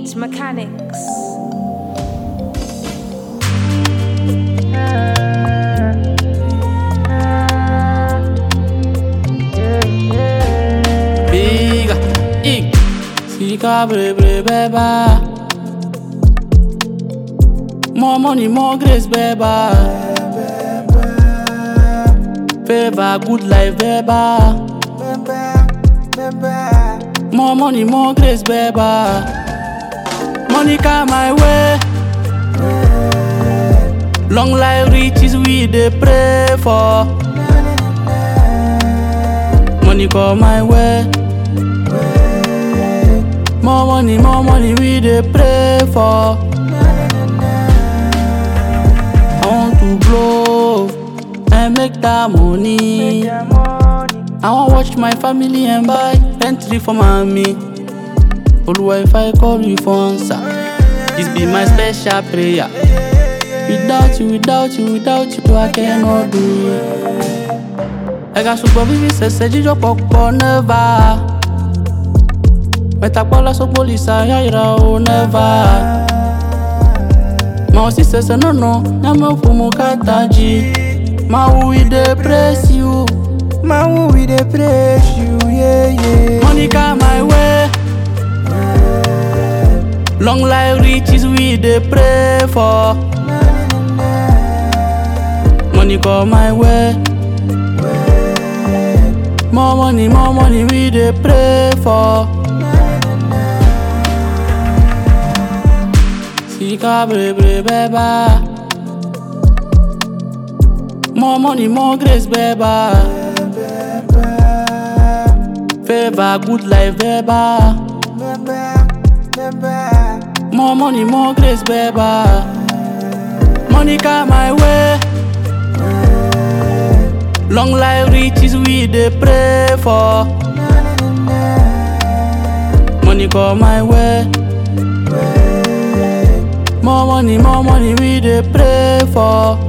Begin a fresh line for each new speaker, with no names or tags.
Beats Mechanics.
Biga, ik, sika bre bre beba. More money, more grace beba. Favor, good life beba. More money, more grace beba. Money come my way. Long life riches we dey pray for. Money come my way. More money, more money we dey pray for. I want to blow and make that money. I want watch my family and buy Bentley for mommy. Oluwa if I call you for answer, this be my special prayer. Without you, without you, without you, I cannot do it. Ẹ̀ka ṣùgbọ́n bíbí ṣẹ̀ṣẹ̀ jíjọ́ pọ̀pọ̀ nẹ́fà. Mẹ́tàpọ́lá sọ́pọ̀lìsà yáyìrá o nẹ́fà. Màá sì ṣẹ̀ṣẹ̀ nọ̀nà nyàmé fún mu kàtàjì. Màá wù í dey praise you.
Man, who we dey praise you, yeah, yeah.
Money come my way. Long life riches we dey pray for. Money come my way. More money, more money we dey pray for. Sika bre bre beba. More money, more grace beba. Favor, good life beba. More money, more grace, beba. Money come my way. Long life riches we dey pray for. Money come my way. More money, more money we dey pray for.